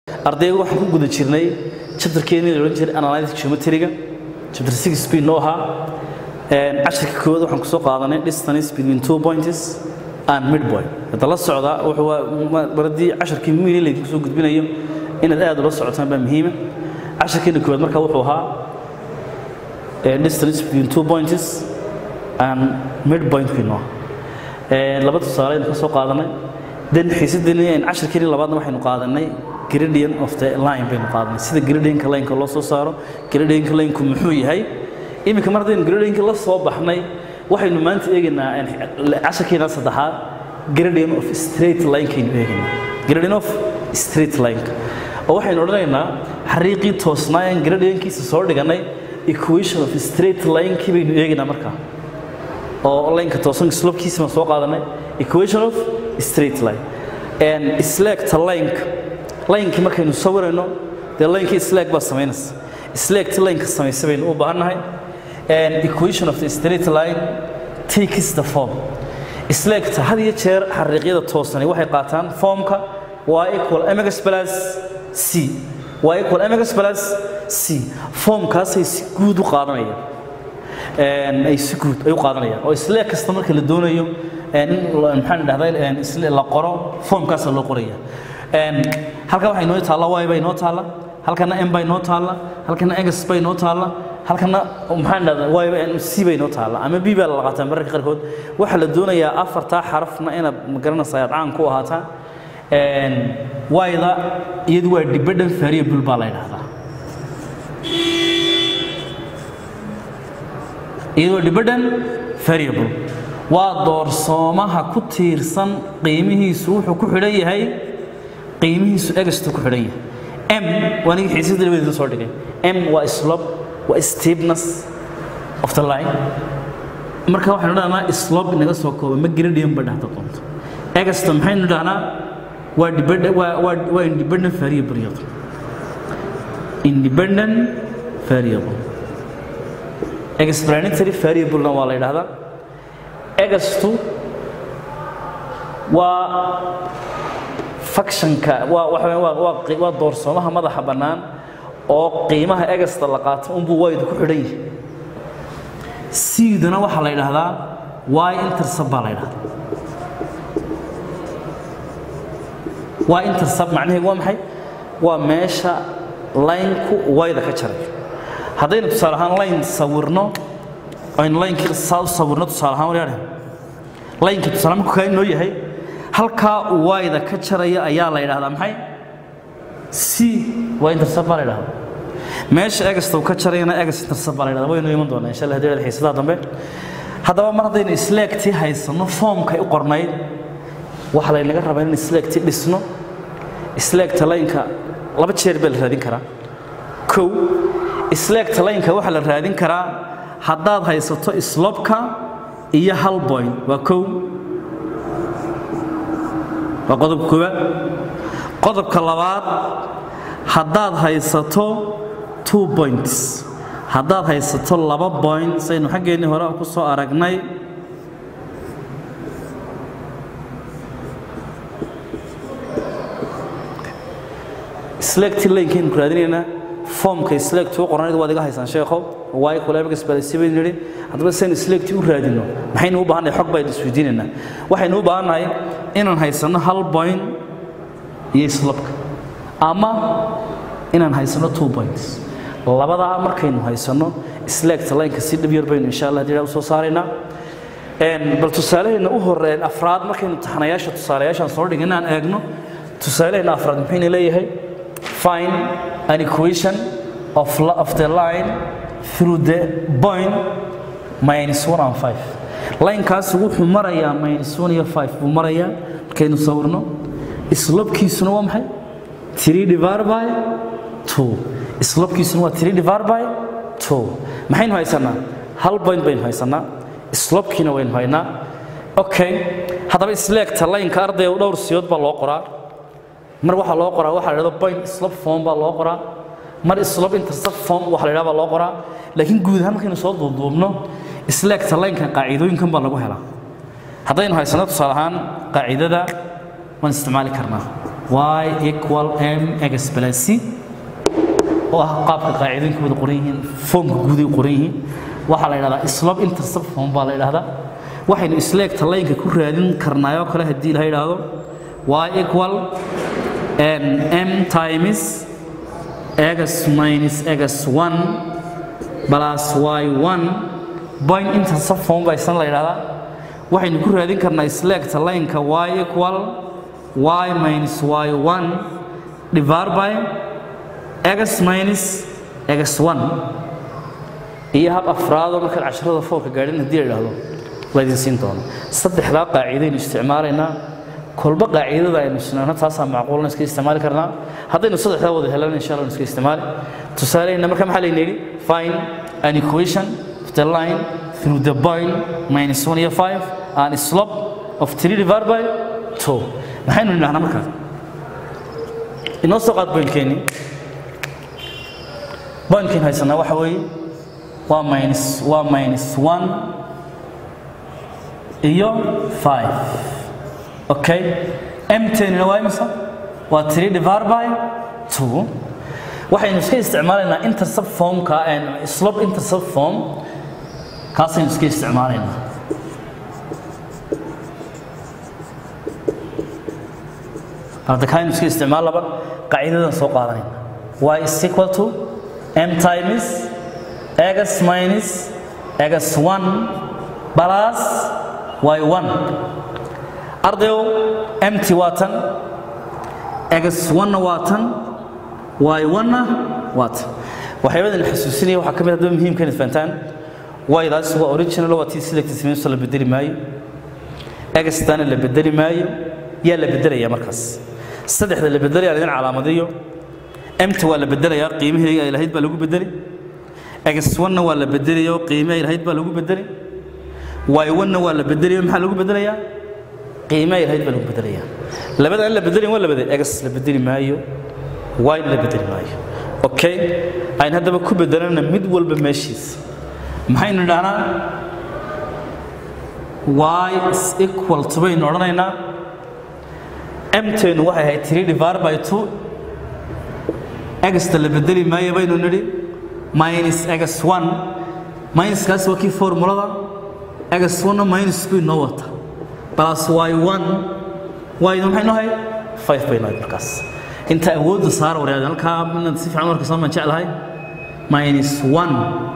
ardayga waxaan ku guda jirnay chapterkeennii la odhan jiray analytic geometryga chapter six b noo ahaa casharka koowaad waxaan kusoo qaadanay distance between two points and midpoint hadda la socda wuxuu baradii casharkii muhiim laydinku soo gudbinayo inaad aad ula socotaan baa muhiima casharkeena koowaad marka wuxuu ahaa distance between two points and midpoint kii noo laba tusaale aynu ka soo qaadanay dan xiisadeenii aynu casharkeenii labaadna waxaynu qaadanay gradient of the line baynu qaadanay sida gradientka lineka loo soo saaro gradientka lineku muxuu yahay iminka mar haddaynu gradientka la soo baxnay waxaynu maanta eegaynaa casharkeena saddexaad gradient of straight linekaynu eegaynaa gradient of straight lineka oo waxaynu odhanaynaa xariiqii toosnaayan gradientkiisa soo dhiganay equation of straight linekii baynu eegaynaa markaa oo lineka toosan slopkiisa baan soo qaadanay equation of straight line and selecta lineka linekii markaynu sawirayno dee linkii slag baa samaynaysa slagti lineka samaysa baynu u baahannahay and equation of the straight line takes the form slagta had iyo jeer xariiqyada toosani waxay qaataan formka y equal mx plus c y equal mx plus c formkaasay si guud u qaadanayaan ay si guud ay u qaadanayaan oo slag kasta marka la doonayo in maxaan dhahdaa la qoro formkaasa loo qoraya halkan waxay noo taalla y bay noo taalla halkana m bay noo taalla halkana x bay noo taalla halkana maxaan dhahdaa y c bay noo taalla ama b baa la qaataa mararka qaarkood waxaa la doonayaa afartaa xarafna inaad magaranaysaa aad caan ku ahaataan y-da iyadu waa dependent variable baa la yidhahdaa iyadoo dependent variable waa doorsoomaha ku tiirsan qiimihiisu wuxuu ku xidhan yahay qiimihiisu egasta ku xidhan yahay m waa niga xiisada labadeeda soo dhigay m waa slope waa steepness of the line marka waxaynu dhahnaa slope inaga soo kooba ma gradient ba dhahda doonto egasta maxaynu dhahnaa waa dependent waa waa waa independent variable iyadu independent variable explanatory variable-na waa la yidhahdaa egastu waa factionka waa waxa waa waa waa doorsoomaha madaxa bannaan oo qiimaha egasta la qaato unbuu waydu ku xidhan yahay siidana waxaa la yidhaahdaa y intercept baa la yidhahdaa y intercept macnaheedu waa maxay waa meesha lineku wayda ka jaray haddaynu tusaale ahaan line sawirno aynu linekii saa u sawirno tusaale ahaan waryaadhe linekii tusaale markuu kaa inoo yahay halkaa wayda ka jaraya ayaa la yidhahdaa maxay c waa intercept baa la yidhahdaa meesha egasta uu ka jarayana egas intercept baa la yidhahdaa waynu iman doonaa insha allah hadii xiisadaha dambe haddaba mar haddaynu slaagtii haysano foomkay u qornayd waxaa laynaga rabaa in slaagtii dhisno slaagta lineka laba jeer baa la raadin karaa kow slaagta lineka waxaa la raadin karaa haddaad haysato slopka iyo hal point waa kow waa qodobka koowaad qodobka labaad haddaad haysato two points haddaad haysato laba point saynu xaggeennii hore ku soo aragnay slagti lankaynu ku raadinaynaa formka slagti u qornayd waad iga haysaan sheekhow waayo kuleemagas balasi baynu nidhi haddaba saynu slagti u raadino maxaynu u baahannahay xog baynu isweydiinaynaa waxaynu u baahannahay inaan haysanno hal point iyo slabka ama inaan haysanno two points labadaa markaynu haysanno slagta lineka si dhib yar baynu insha allah dira u soo saaraynaa bal tusaaleheenna u horeen afraad markaynu taxanayaasha tusaalayaashaan soo dhigin inaan eegno tusaaleheenna afraad muxuyna leeyahay find an equation of, of the line through the point minus 1 and 5 linekaas wuxuu marayaa minus 1 iyo 5 buu marayaa markaynu sawirno slopkiisuna waa maxay 3 divided by 2 slopkiisuna waa 3 divided by 2 maxaynu haysanaa hal point baynu haysanaa slopkiina waynu haynaa okay haddaba isleegta lineka ardayga dhowr siyood baa loo qoraa mar waxaa loo qoraa waxaa la dhahdo point slop form baa loo qoraa mar slop intercept form waxa la dhahdaa baa loo qoraa laakiin guud ahaan markaynu soo duuduubno isleegta linkan qaacidooyinkan baa lagu helaa haddaynu haysano tusaale ahaan qaacidada waan isticmaali karnaa y equal m x plus c oo ah qaabka qaacidooyinka wada qoran yihiin foomka guuday qoran yihiin waxaa la yidhahdaa slope intercept form baa la yidhahdaa waxaynu isleegta laynka ku raadin karnaayoo kale haddii la yidhaahdo y equal m times x minus x1 plus y1 point intercept form baa isna la yidhahdaa waxaynu ku raadin karnaa isleegta laynka y equal y minus y1 divided by x minus x1 iyo hab afraadoo markaad casharada foolka gaadhin haddii la idhaahdo laydin siin doono saddexdaa qaacidaynu isticmaalaynaa kolba qaacidada aynu isnaano taasaa macquulna iska isticmaali karnaa haddaynu saddexdaa wada helana insha allah iska isticmaali tusaaleyna marka maxaa layna yidhi find an equation of the line through the point minus 1 iyo 5 and slope of 3 divided by 2 maxaynu nidhahnaa markaas inoo soo qaad pointkeenni pointkeen haysanaa waxa weeye waa minus waa minus 1 iyo 5 okay m10 waa imisa waa 3 divided by 2 waxaynu iska isticmaalaynaa intercept formka and slope intercept form kaasaynu iska isticmaalaynaa hadda kaaynu iska isticmaal laba qaacidadan soo qaadanayna y is equal to m times x minus x1 plus y1 ardayow mt waa tan x1na waa tan y1na waa tan waxyaabadan xasuusinaya waxaa ka mid haddaba muhiimka inaad fahantaan waydaas waa original waa tii selected samayso la bedeli maayo egastana la bedeli maayo yaa la bedelaya markaas saddexda la bedelaya idin calaamadiyo mt waa la bedelayaa qiimihii ay lahayd baa lagu bedeli x1na waa la bedelayo qiimihii ay lahayd baa lagu bedeli y1na waa la bedelayo maxaa lagu bedelayaa qiimihii ay lahayd baa lagu bedelayaa labada aan la bedelayn waa labada x la bedeli maayo y la bedeli maayo okay ayn haddaba ku bedelana mid walba meeshiisa maxaynu idhahnaa y is equal to baynu odhanaynaa mteenu waxay ahayd 3 divided by 2 egsta la bedeli maayo baynu nidhi minus x1 minuskaas waa kii formulada x1na minus bay noo wata plus y1 y-na maxay noo hay 5 bay noo markaas inta awoodda saar wareed halkaa inaad si fiican marka soo jeclahay minus 1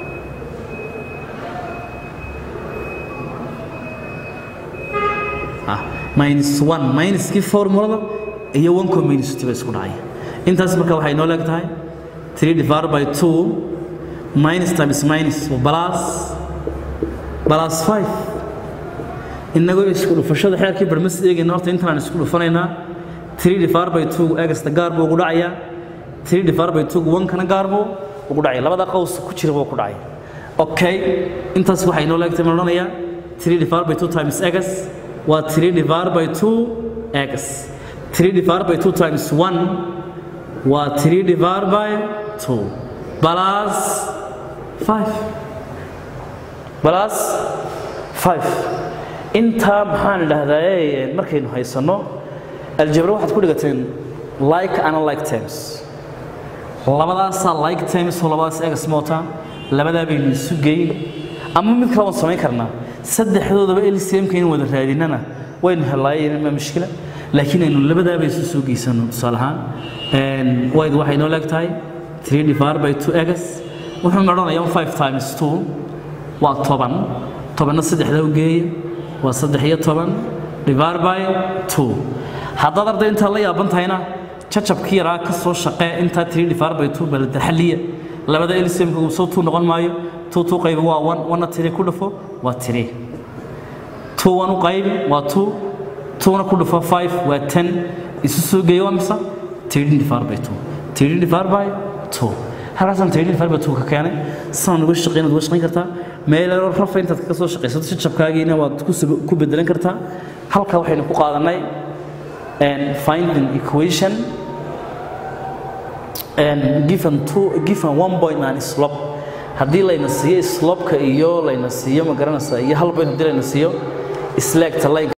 minus 1 minuskii formulada iyo 1 ko minus 2 isku dhacay intaas marka waxay noo leeg tahay 3 divided by 2 minus times minus plus plus 5 inagoo isku dhufashada xeerkii barmas eegayna horta intaan isku dhufanaynaa 3 divided by 2 egasta gaar buu ugu dhacayaa 3 divided by 2 1 kana gaar buu ugu dhacaya labada qaws ku jira buu ku dhacay okay intaas waxay noo leegtahay ma odhanayaa 3 divided by 2 times x waa 3 divided by 2 x 3 divided by 2 times 1 waa 3 divided by 2 plus 5 plus 5 intaa maxaan idhaahdaa markaynu haysanno aljabra waxaad ku dhigateen like and like terms labadaasaa like terms oo labadaas egas moota labadaa baynu isu geyn ama mid kale waan samayn karnaa saddexdoodaba lcmka in wada raadinana waynu helaayeen ma mushkila laakiin aynu labadaaba isu soo geysano tusaale ahaan wayd waxay noo leeg tahay 3 divided by 2 egas wuxuu odhanayaa 5 times 2 waa toban tobanna saddexda u geeya waa saddex iyo toban divided by 2 haddaad arday intaa la yaaban tahayna jacabkii yaraa ka soo shaqee intaa 3 divided by 2 balada xalliya labada lcmka uu soo tuu noqon maayo two two qaybi waa one one three ku dhufo waa three two one u qaybi waa two two na ku dhufo five waa ten isu soo geeyo waa mise thirteen divided by two thirteen divided by two halkaasaan thirteen divided by two ka keenay sanad uga shaqeyn uga shaqeyn kartaa meel rafa intaad ka soo shaqeysato si jabkaagiina waad ku bedelan kartaa halka waxaynu ku qaadanay finding equation and given two given one point and slope haddii layna siiyo slopka iyo layna siiyo ma garanaysa iyo hal point haddii layna siiyo isleegta line